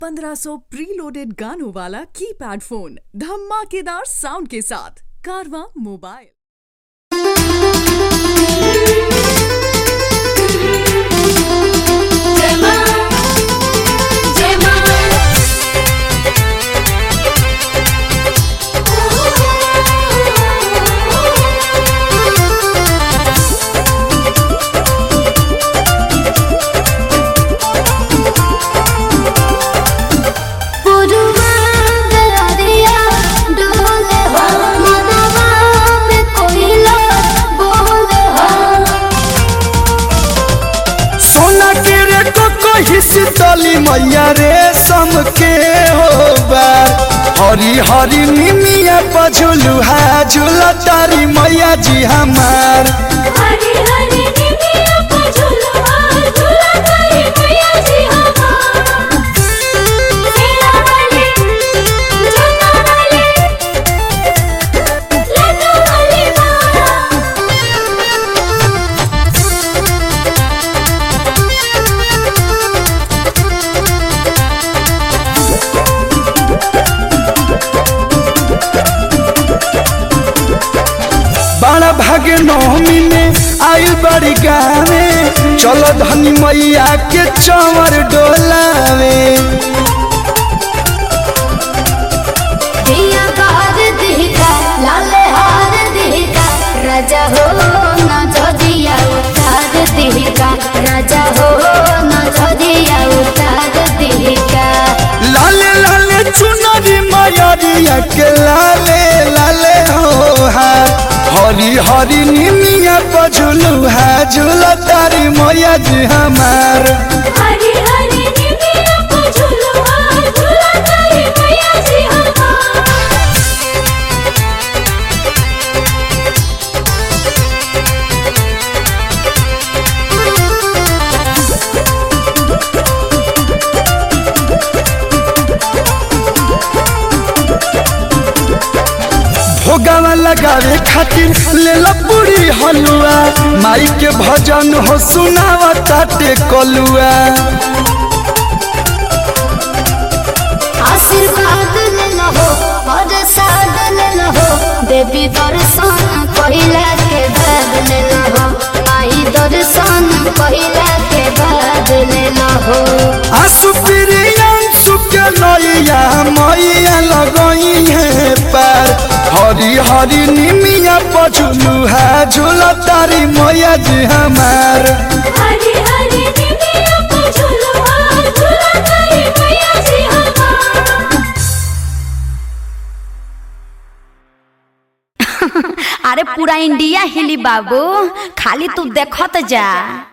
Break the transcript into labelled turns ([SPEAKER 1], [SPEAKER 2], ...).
[SPEAKER 1] 1500 preloaded गानों वाला keypad phone धमाकेदार साउंड के साथ कारवा मोबाइल
[SPEAKER 2] जय मां जय पुरुवा दरिया डोले हो मनवा में कोयला बोले हो
[SPEAKER 3] सोना के रे को हिस्सी तली मैया रे सम के हो बार हरी हरी निमिया पझुलू है झूला तारी मैया जी हमार
[SPEAKER 2] हरी हरी निमिया को झुलवा झुला तारी मैया जी हमार सेना वाले जन्ना वाले लड्डू वाले मारा
[SPEAKER 3] बड़ा भागे नौमी में आयु बड़ी गावे चलो धनी मैया के चंवर डोलावे
[SPEAKER 2] दिया कार दिहका लाल हार दिहका राजा हो न जदिया उतार दिहका राजा हो न जदिया उतार दिहका
[SPEAKER 3] लाले लाले चुनरी मयरिया के लाले लाले हो हार हरी हरी निमिया पझुलू है झूला तारी मैया जी हमार
[SPEAKER 2] हरी हरी निमिया को झुलवा झुला तारी मैया जी हमार
[SPEAKER 3] भोगावा लगावे खातिर ले ला पूरी हलुआ माई के भजन हो सुनावा ताटे कलुआ
[SPEAKER 2] आशीर्वाद ले लहो प्रसाद ले लहो देवी दर्शन पहिला के बाद ले लहो आई दर्शन पहिला के बाद ले लहो
[SPEAKER 3] आसु प्रियांशु के नैया मैया लगई है पार हरी हरी निमिया पझुलू है झूला तारी मैया जी हमार
[SPEAKER 2] हरी हरी निमिया को झुलवा झुला तारी मैया जी हमार
[SPEAKER 4] अरे पूरा इंडिया हिली बाबू खाली तू देखत जा